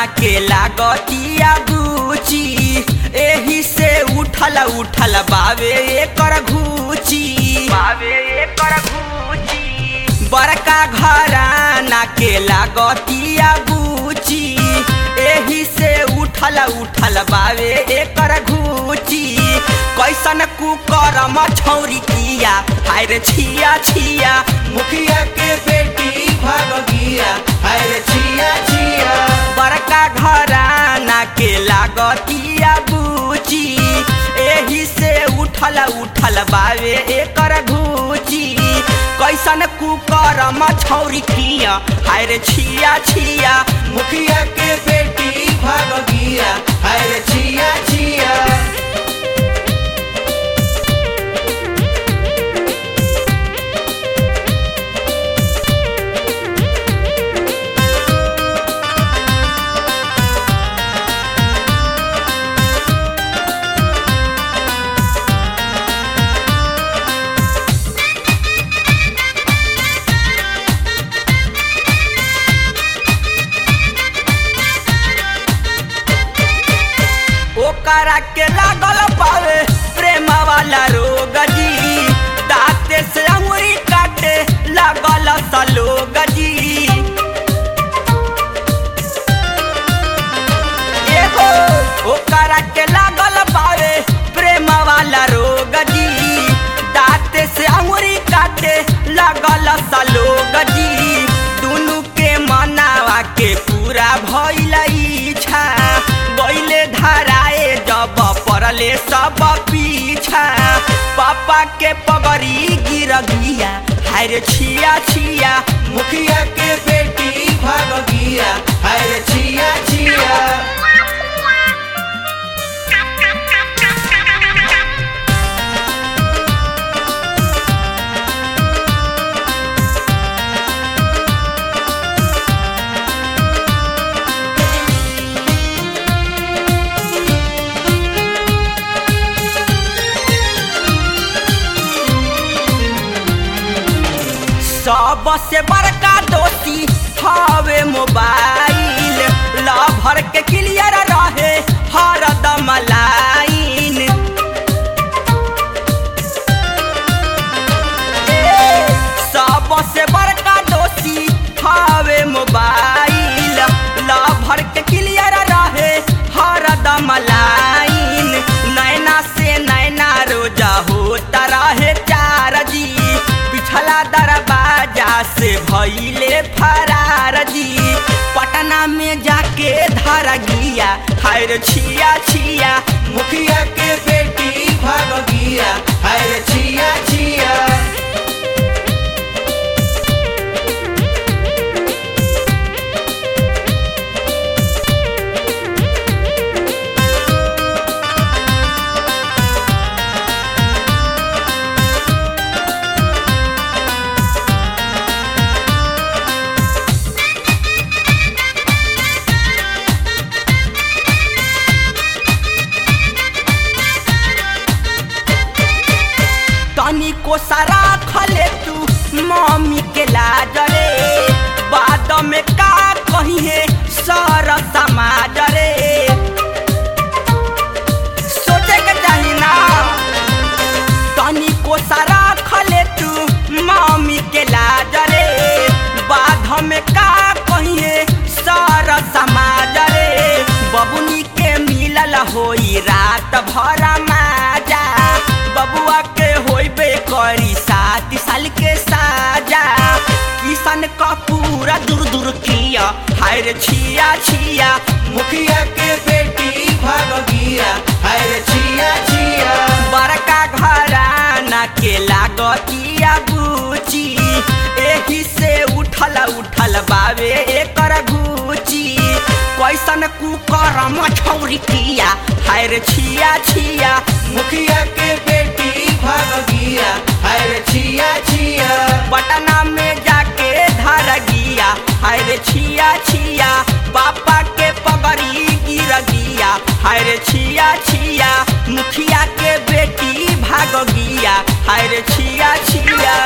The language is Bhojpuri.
के लागतिया गुची एही से उठल उठल बावे एकर घूची बावे एकर घूची बड़का घराना के लागतिया गुची एही से उठल उठल बावे एकर घूची कैसन कुकरम छौरी किया हाय रे छिया छिया मुखिया के बेटी भाग गिया अरे छिया छिया बड़का घराना के लागतिया बुची एही से उठल उठल बावे एकर घूची कैसन कुकरम छौरी किया हाय रे छिया छिया मुखिया के बेटी भाग गिया अरे छिया छिया ओकरा के लागल पावे प्रेम वाला रोग जी दांते से अंगुरी काटे लागल सलोग जी एगो ओकरा के लागल पावे प्रेम वाला रोग जी दांते से अंगुरी काटे लागल सलोग जी दुनु के मनावा के पूरा भइल इच्छा गइले धराए जब पड़ले सब पीछा पापा के पगड़ी गिर गिया हाय रे छिया छिया मुखिया के बेटी भाग गिया अरे छिया छिया सबसे बड़का दोषी हवे मोबाइल लभर के क्लियर रहे हरदम लाइन ए, सबसे बड़का दोषी हवे मोबाइल लभर के क्लियर रहे हरदम लाइन नैना से नैना रोजा होता रहे चार जी पिछला दरवाजा से भइले फरार जी पटना में जाके धर गिया हाय रे छिया छिया मुखिया के बेटी भाग गिया अरे छिया छिया तनिको सारा खले तू मम्मी के लाज रे बाद में का कही है सर समाज रे सोचे के चाही ना तनिको सारा खले तू मम्मी के लाज रे बाद में का कही है सर समाज रे बबुनी के मिलल होई रात भर माजा बबुआ के होइबे करी सात साल के साजा किसान का पूरा दूर दूर किया हाय रे छिया छिया मुखिया के बेटी भाग गिया अरे छिया छिया बड़का घराना के लागतिया बुची एही से उठल उठल बावे एकर घूची कैसन कुकरम छौरी किया हाय रे छिया छिया मुखिया के बेटी भाग गिया अरे छिया छिया पटना में जाके धर गिया हाय रे छिया छिया पापा के पगड़ी गिर गिया हाय रे छिया छिया मुखिया के बेटी भाग गिया हाय रे छिया छिया